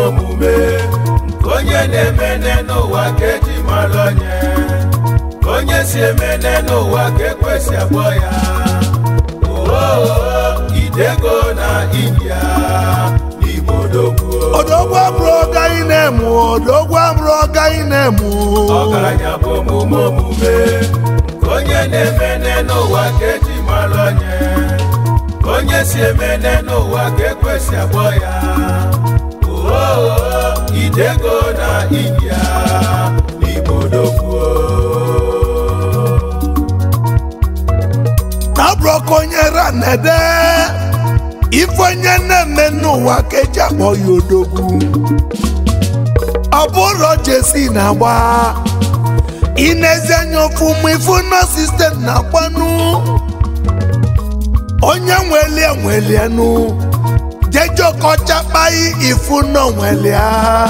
omume nke onye na-emene n'ụwa ka eji mara onye ka onye si emene n'ụwa ka ekwesị akpọ ya oo idego na india n'igbo dogwu odogwu abụrụ ọga ị na-emu odogwu abụrụ ọga ị na-emu ọgaranya bụ omume omume nke onye na-emene n'ụwa ka eji mara onye ka onye si emene n'ụwa ka ekwesị akpọ ya oo idego na india n'igbo dogwu abụrụ ka onye ra na-ede ife onye na-eme n'ụwa ka eji akpọ ya odogwu ọ bụrụ jesi na-agba inezi anya ọfụma ifu na sistem na-agbanụ onye nwelie nwelienụ jejokọchakpai ifu na onwelia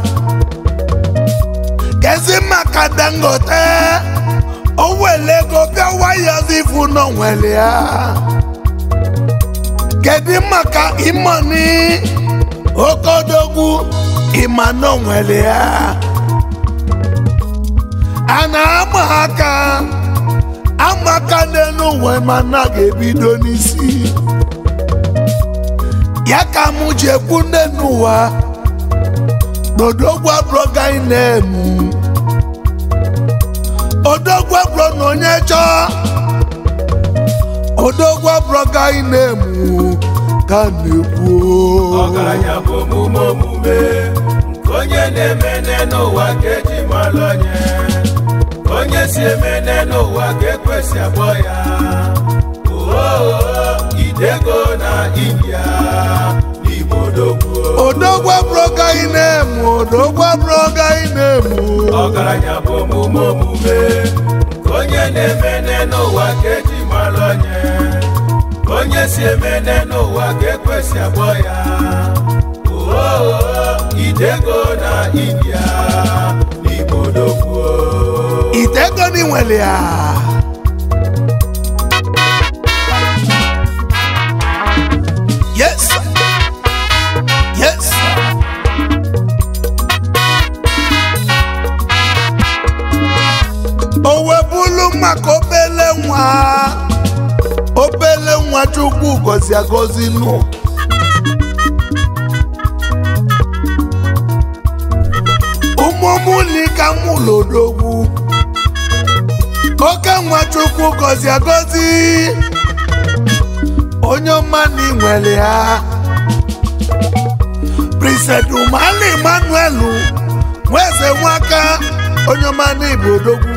kezi maka dangote o wele ego bịa wayozi ifu na onwelia kedu maka imoni okodogwu ịma na onwelia a na-ama aka ama aka n'elu ụwa mana ga-ebido n'isi ya ka mụ ji ekwu nne n'ụwa n'odogwu abụrọga ị na-emu odogwu abụrọ na onye chọọ odogwu abụrọga ị na-emu ka a na-ekwu ọgaranya bụ omume omume nke onye na-emene n'ụwa ka eji mara onye ka onye si emene n'ụwa ka ekwesị akpọ ya oo idego na india n'igbo dogwu odogwu abụrọga ị na-emu odogwu abụrọga ị na-emu ọgaranya bụ omume omume nke onye na-emene n'ụwa ka eji mara onye ka onye si emene n'ụwa ka ekwesị akpọ ya oo idego na india n'igbo dogwu itego n'inwere ya yes sir. yes sir. o webulu maka obele nwa obele nwa chukwu gozi agozi nụ ụmụmụlika mụlodogwu oke nwa chukwu gozi agozi onye ọma na inwere ya prisedumali emmanuel nweze nwaka onye ọma na ibu odogwu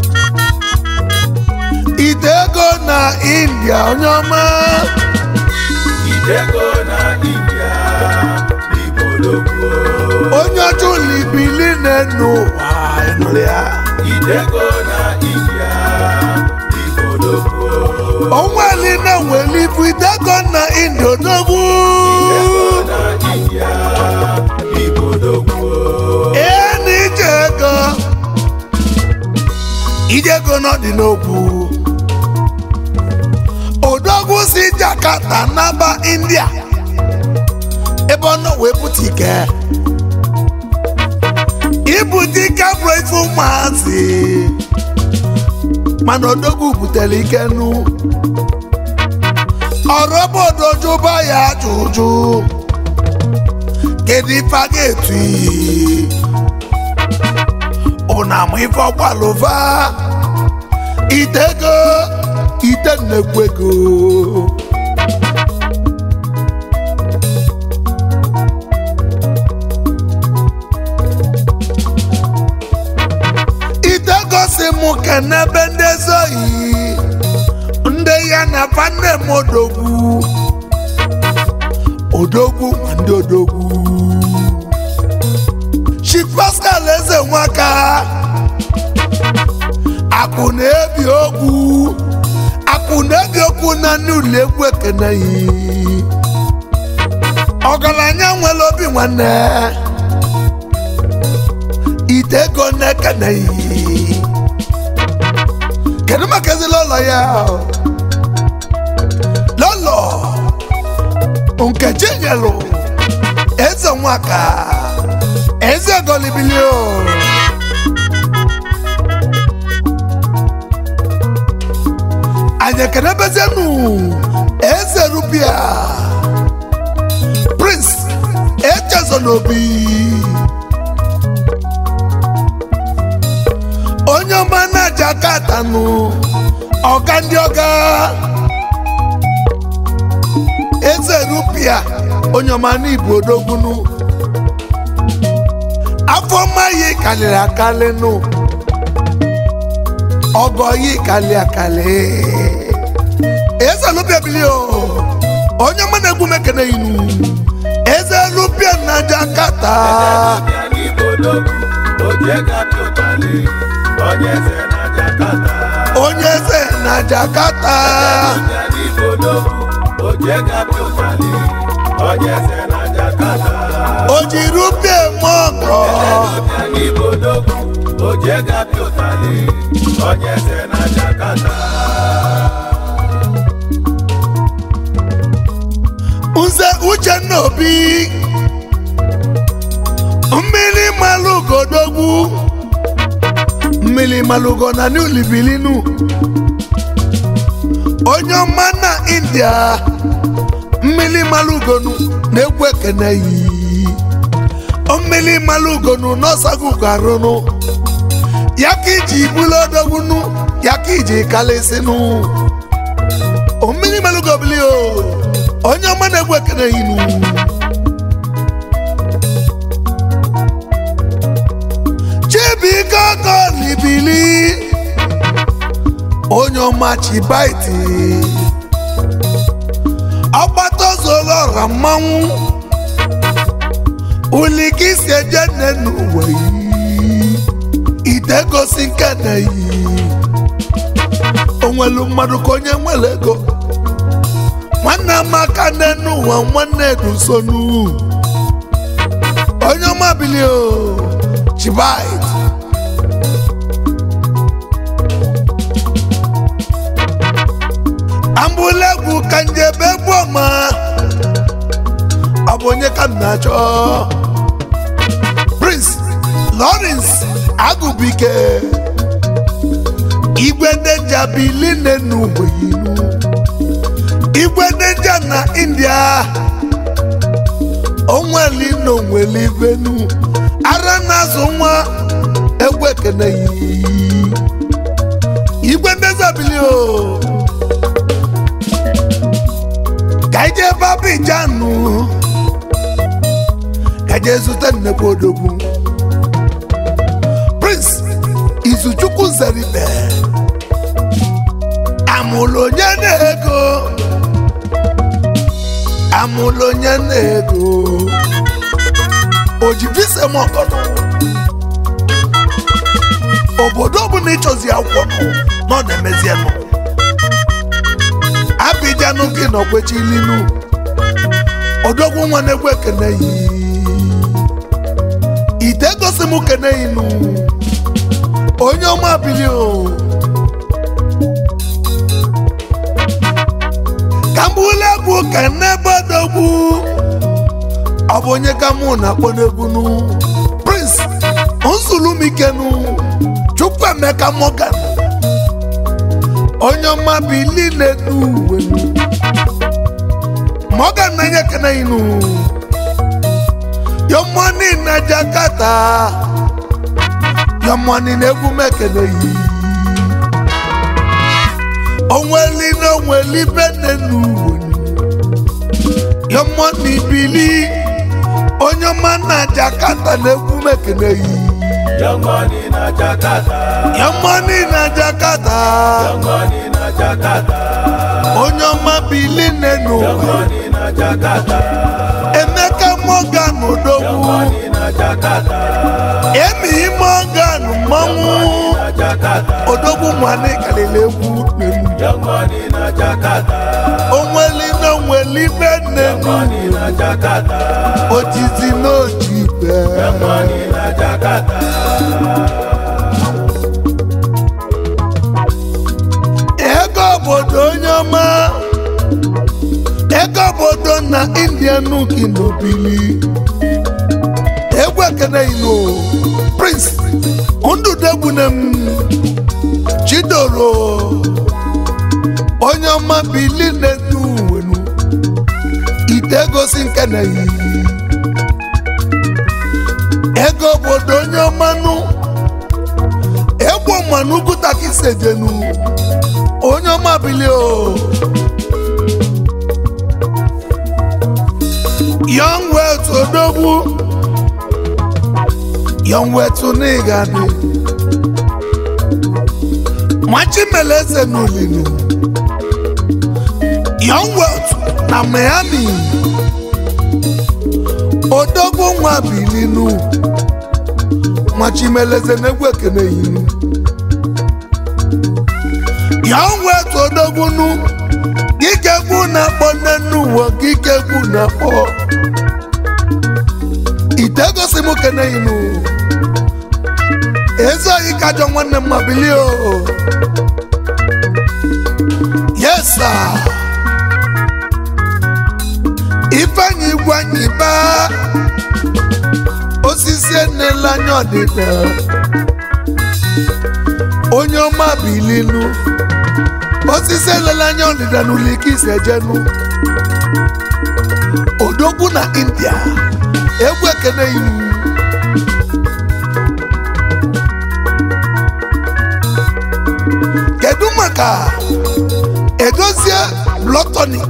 ite ego na india onye ọma idego na india n'igbo dogwu onye ọcha ụlọibili na-enu ụwa ịnụrụ ya idego na india n'igbo dogwu onweli na-enweli ibu ite ego na india odogwu idego na india n'igbo dogwu ee na ije ego ije ego n'ọdị n'okwu odogwu si jakarta naba india ebe ọ nọ wee bute ike ibute ike bụ ife ụmụazị mana odogwu butere ike nụ ọrụ obodo jụba ya ajụjụ kedu ife a ga-etu iyi ụna amụ ife ọgbalụva itego ite nnekwu ego itego si mụ kenebe ndị ezoyi ndị ya na fanne m odogwu odogwu ma ndị odogwu Chief Pascal eze nwaka akụ na-ebi okwu akụ na-ebi okwu na ndị ụlọ egwu ekeneghị ọgaranya nwere obi nwanne ite ego na-ekeneghị kedu maka ezi lọlọ ya lọlọ nkechi nyelụ eze nwaka ezi ogolibili o anyị ekenebezienu eze rupia prince echezonobi onye ọma na jakatanụ ọga ndị ọga eze rupia onye ọma n'igbo odogbunu afọ mma yi kalịrị akalị nụ ọgọ yi kalị akalị eze rupia bili o onye ọma na-egwu mekene inu eze rupia na jakata bịa n'igbo n'okwu oje gapi ụtalị onye eze na jakata onye eze na jakata bịa n'igbo n'okwu oje gapi ụtalị onye eze na jakata o ji rupia eme ọgọ bịa n'igbo n'okwu oje gapi ụtalị onye eze na jakata nze uchenna obi mmiri malụgodogwu mmiri malụgo na new libilinu onye ọma na india mmiri malụgonu na-egwu ekene yi mmiri malụgonu n'ọsagugo arụnụ ya ka iji bulu odogwunu ya ka iji kalịsịnụ mmiri malụgo bili o onye ọma na-egwu ekene yinu chibuike ọkọlibili onye ọma chibaiti ọgbatozolọra mmanwụ ulikisi eje nne n'ụwa yi ite gosi nke na yi onwelu mmadụ ka onye nwere ego nwanne amaka nne n'ụwa nwanne edusonu onye ọma bili o chibait ambulegwu ka njebe egwu ọma ọ bụ onye ka m na-achọ prince lawrence agụbike igwe denja biline n'ugbe inu igwe denja na india onweli na onweli venu ara na-azụ nwa egwu ekene yi igwe ndezabili o ka ije ebe abijanu ka je zute nnekwu odogwu prince izuchukwu zeribe amụlụ onye na-ego amụlụ onye na-ego ojibisemọgọnụ obodo ọbụla ịchọzi akwụkwọ nụ nọ na-emezienụ abijanụ gị nọkwechilinu odogwu nwa na-egwu ekene yi ite gosi m kene inu onye ọma bili o ka m bụla egwu ka n'ebe odogwu ọ bụ onye ka mụ na-akpọ n'egwu nu prince nsulumikenu chukwuemeka morgan onye ọma bili na-edu uwe morgan na-enye kene inu your money na jakarta your money na egwu mekene yi onweli na onweli bene n'uwe your money bili onye ọma na jakarta na egwu mekene yi Young money na Jakarta. your money na jakarta Young money na Jakarta. onye ọma bili Young n'ụwa money na Jakarta. emeka morgan Young odogwu money na Jakarta. emi morgan mmanwụ Na Jakarta. odogwu nwanne kalili egwu n'elu Young money na Jakarta. onweli na onweli bene Young money na Jakarta. ojizi n'oji ibe Young money na Jakarta. ego obodo onye ọma ego obodo na india nuki n'obili egwu ekene inu prince ndụdegbunem chidoro onye ọma bili na-edu wenu ite gosi nkene yi ego obodo onye ọmanụ egbo mmanụ gụtakisejenu onye ọma bili o young wealth odogwu young wealth n'ịgadị machimeleze n'olinu young wealth na miami odogwu nwa bilinu machimeleze n'egwu ekene yinu young wealth odogwu nu gikegwu na-akpọ nne n'ụwa gikegwu na-akpọ ite gosi m kene inu ezi oyi kajọ nwanne m mabili o yes sir ifeanyi igwanyi ba osisi enela anya ọdịda onye ọma bilinu osisi elela anya ọdịda n'ụlọ ike isejenu odogwu na india egwu ekene iwu kedu maka edozie blọtọnik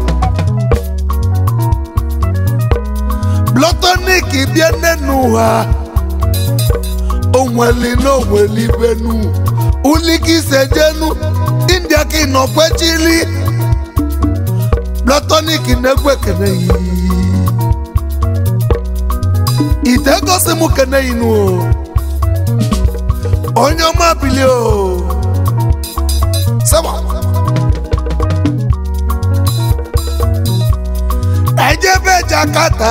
blọtọnik bịa nne n'ụwa onweli na onweli benu ulike isejenu india ka ịnọkwechili blọtọnik na-egwu ekene yi ite gosi m kene inu o onye ọma bili o saba ejebe jakata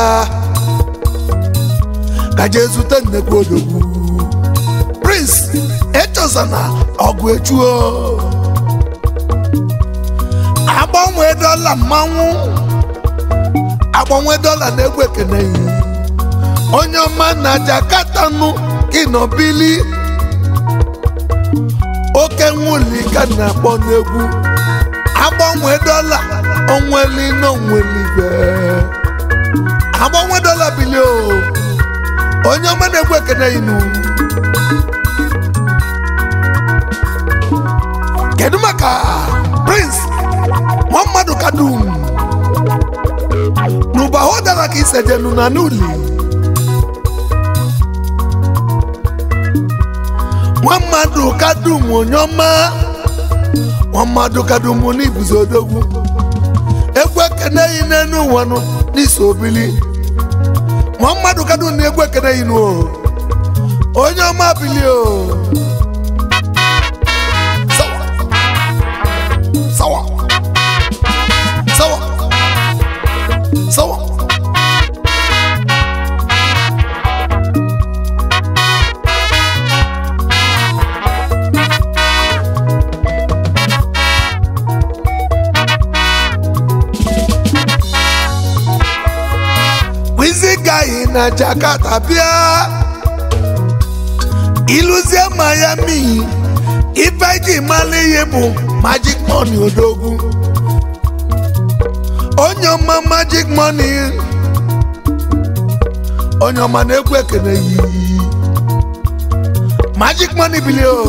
kaje zute nnekwu odogwu prince echozana ọgụ echuo agbanwe dọla mmanwụ agbanwe dọla na-egwu ekene yi onye ọma na jakata nụ kinobili oke nwuli ka na-akpọ n'egwu agbanwe dọla onweli na onwelibe agbanwe dọla bili o onye ọma na-egwu ekene inu kedu maka prince muhammadu kadum n'ụbahụ dara ka isejenu na n'uli muhammadu kadum onye ọma muhammadu kadum n'ibuzi odogwu egwu ekene yi n'enu ụwanụ n'isi obili muhammadu kadum na egwu ekene yi n'o onye ọma bili o sawa sawa sawa sawa wizigaghị na jakarta bịa ịlụzie miami ife ji mara ihe bụ magic money odogwu onye ọma magic money onye ọma na-egwu ekene yi magic money bili o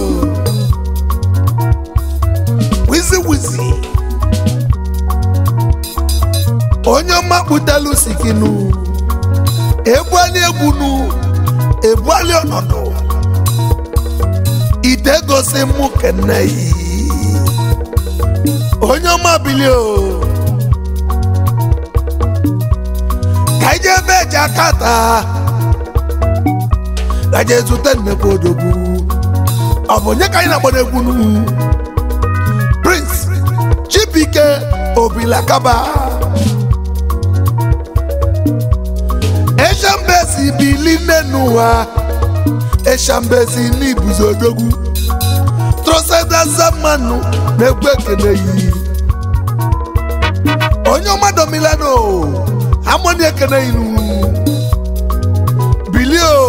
wizi wizi onye ọma kputelu sikinu ebuali egwunu ebuali ọnọdụ ite gosi mụ kene yi onye ọma bili o ka ije ebe eji aka taa ka je zute nnekwu odogwu ọ bụ onye ka anyị na-akpọ n'egwu nu prince chibike obilakaba eshambesi bili n'ụwa eshambesi n'ibuzi odogwu trosedazamanụ na-egwu ekene yi onye ọma domilano amoni ekene inu bili bili o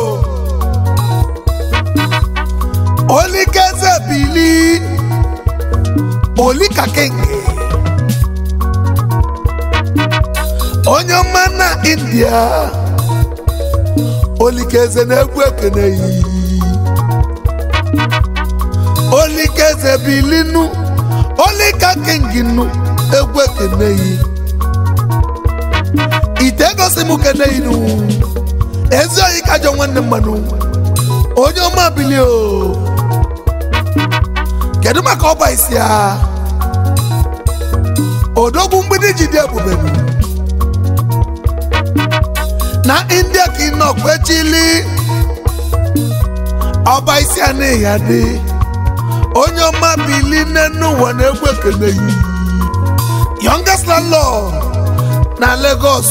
olikeze bili olikakenge onye ọma na india olikeze na-egwu ekene yi olikeze bilinu olikakenginu egwu ekene yi ite gosi m kene inu ezi oyi kajọ nwanne mmanụ onye ọma bili o kedu maka ọba isi ya odogwu mgbidi ji dị ebubenu na india ka ị nọ kwechili ọba isi a na ya dị onye ọma bili n'enu ụwa na-egwu ekene yi youngest landlord na Lagos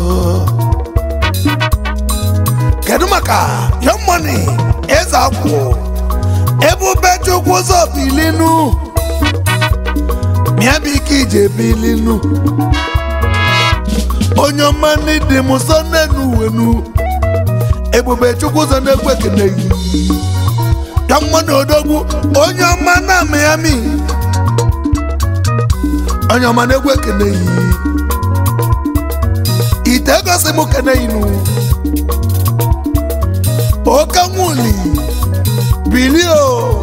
kedu maka young money eze akwụ ebube chukwu ụzọ bilinu mịa bụ ike ije bilinu onye ọma n'ịdị m nso n'enu uwenu ebube chukwu ụzọ na-egwu ekene yi young money odogwu onye ọma na Miami onye ọma na-egwu ekene yi ite gosi m kene inu oke nwuli bilio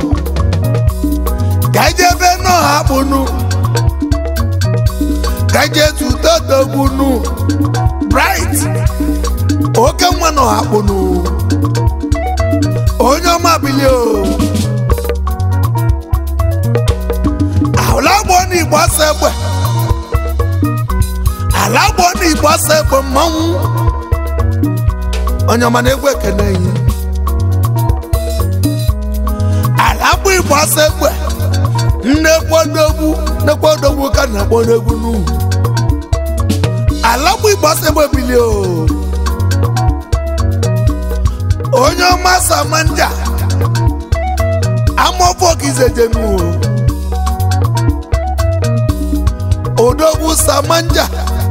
gajebe n'ọha kpụnụ gaje tutodogbunu bright oke nwa n'ọha kpụnụ onye ọma bilio alagbo n'igbo asa egbe alagbo n'igbo asa egbe mmanwụ onye ọma na-egwu ekene yi alagbo igbo asa egbe nnekwadogbu nnekwadogbu ka na-akpọ n'egwu n'ugwu alagbo igbo asa egbe bili o onye ọma samanja amọfọkizejenu odogwu samanja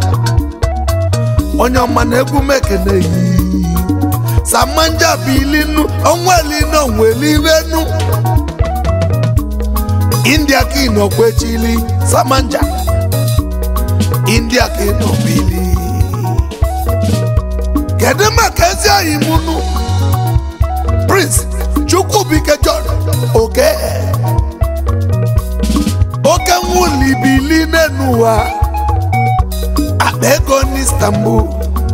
onye ọma na-egwu mekene yi samanja bilinu onwelinu onwelirenu india ka ị nọ kwechili samanja india ka ị nọ bili kedu maka ezi oyi mụnụ prince chukwubike john oke oke nwuli bili n'enu ụwa akpa ego n'istanbul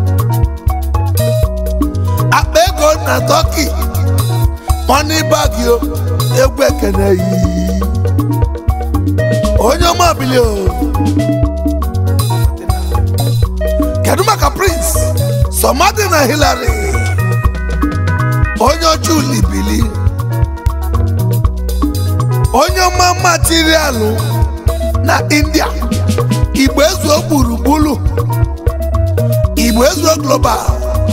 akpa ego na turkey money bag yo egwu ekene yi onye ọma bili o kedu maka prince somadi na hillary onye ọcha uli bili onye ọma materialụ na india igbo ezuo gburugburu igbo ezuo global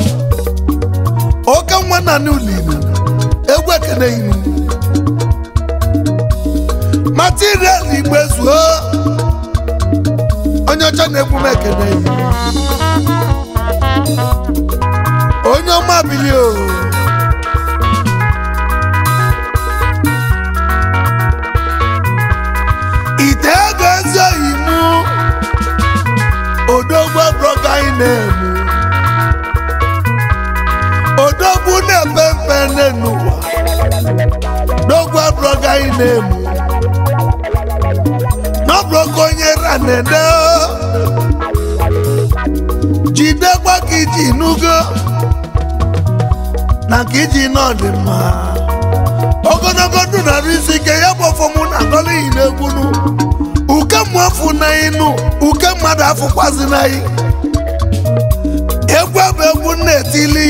oke nwa na n'ulinu egwu ekene inu material igbo ezuo onye ọcha na-egwu m ekene inu onye ọma bili o ite ego ezi oyi mụ odogwu broga anyị na-emu odogwu na-epe mpe n'ụwa dogwu broga anyị na-emu n'ọbụrụka onye ranede jidekwa ka iji nugo na ka iji nọ dị mma ogologo ndụ narị isi ike ya bụ ọfọmụ na agọlighị n'egwunu uke mmụ afụ na ịnụ uke mmadụ afụkwazi na ị egwu bụ egwu na-etili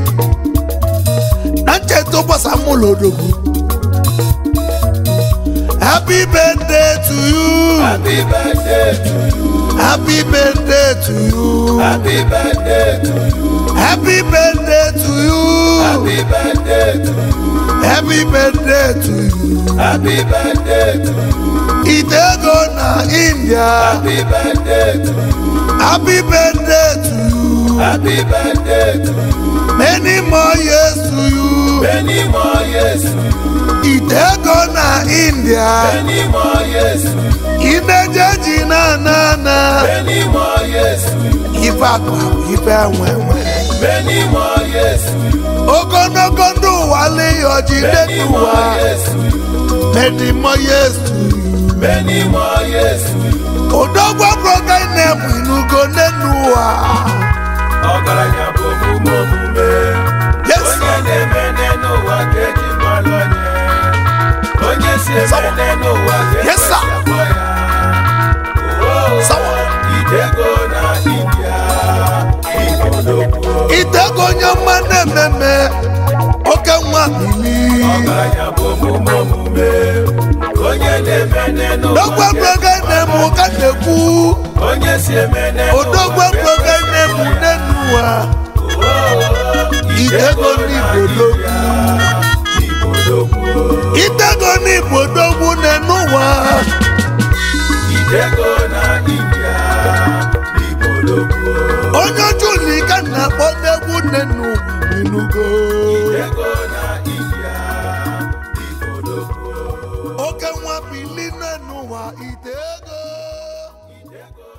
na ncheta ụbọchị amụlụ odogwu happy birthday to you Happy birthday to you. happy birthday to you Happy birthday to you. happy birthday to you Happy birthday to you. happy birthday to you Happy birthday to you. itego na india Happy birthday to you. happy birthday to you Happy birthday to you. may many more years to you many more years to you, ite ego na india many more years to you, imejeji na na na many more years to you, ife akpa bụ ife nwenwe many more years to you, ogologo ndụ ụwa leyo jide many n'ụwa more years to you, many more years to you many more years to you. odogwa broga na-ebu inugo n'enu ụwa ọgaranya bụ omume omume Yes. onye na-eme n'ụwa ka eji mara onye onye si eme n'ụwa ka Yes, sir. ekwesị akpọ ya Oo, Sawa. idego na india igbologbo itego onye mma na-ememe oke nwa bili ọgaranya bụ omume omume onye na-eme n'ụwa dogwa ka broga na-emu ka na-ekwu onye si eme n'ụwa odogwa ka broga na-emu n'enu ụwa Idego n'Igbologbo. igbologbo itego n'igbo dogwu n'enu ụwa Idego na India igbologbo onye juli ka na-akpọ n'egwu n'enu ụwa inugo Idego na India igbologbo oke nwa bili n'enu ụwa itego Idego